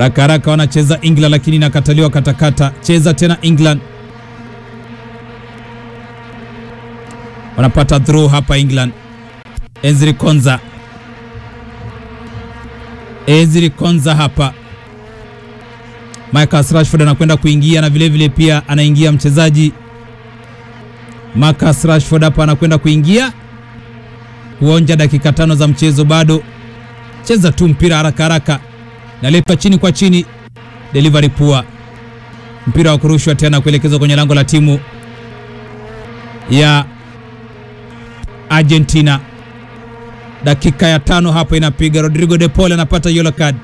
Haraka haraka wanacheza England, lakini inakataliwa katakata. Cheza tena England, wanapata throw hapa England. Ezri Konza, Ezri Konza hapa. Marcus Rashford anakwenda kuingia na vilevile vile pia anaingia mchezaji Marcus Rashford hapa anakwenda kuingia kuonja dakika tano za mchezo bado. Cheza tu mpira haraka haraka, nalepa chini kwa chini, delivery poor, mpira wa kurushwa tena kuelekezwa kwenye lango la timu ya Argentina. Dakika ya tano hapa inapiga. Rodrigo De Paul anapata yellow card.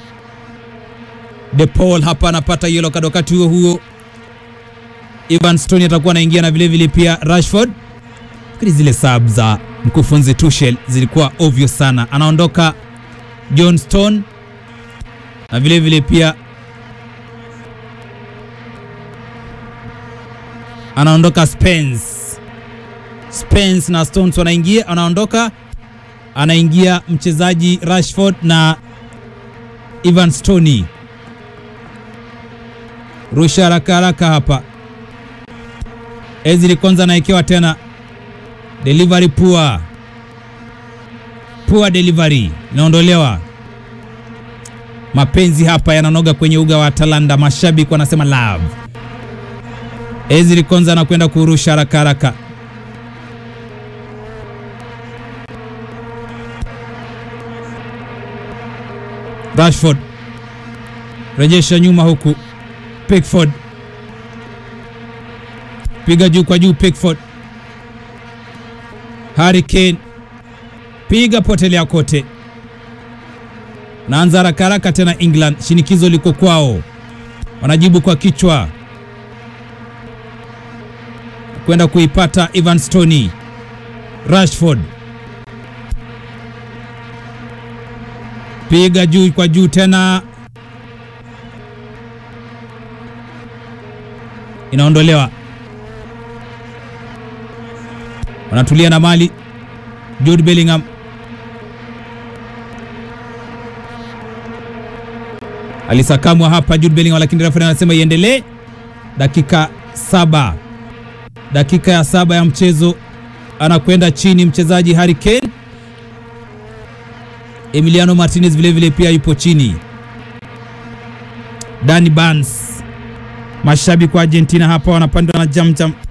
De Paul hapa anapata yellow card. Wakati huo huo Ivan Stoney atakuwa anaingia na vilevile pia Rashford. Fikiri zile sub za mkufunzi Tuchel zilikuwa obvious sana. Anaondoka John Stone na vilevile pia anaondoka Spence. Spence na Stones wanaingia, anaondoka, anaingia mchezaji Rashford na Ivan Stoney. Rusha haraka haraka hapa. Ezri Konza anaekewa tena, delivery poor, poor delivery, inaondolewa. Mapenzi hapa yananoga kwenye uga wa Atalanta, mashabiki wanasema love. Ezri Konza anakwenda kurusha haraka haraka Rashford rejesha nyuma huku, Pickford piga juu kwa juu, Pickford Harry Kane piga potelea kote, naanza haraka haraka tena. England shinikizo liko kwao, wanajibu kwa kichwa kwenda kuipata Ivan Stoney. Rashford piga juu kwa juu tena, inaondolewa. Wanatulia na mali. Jude Bellingham alisakamwa hapa, Jude Bellingham, lakini refa anasema iendelee. Dakika saba, dakika ya saba ya mchezo, anakwenda chini mchezaji Harry Kane. Emiliano Martinez vilevile vile pia yupo chini. Danny Barnes, mashabiki wa Argentina hapa wanapandwa na jamjam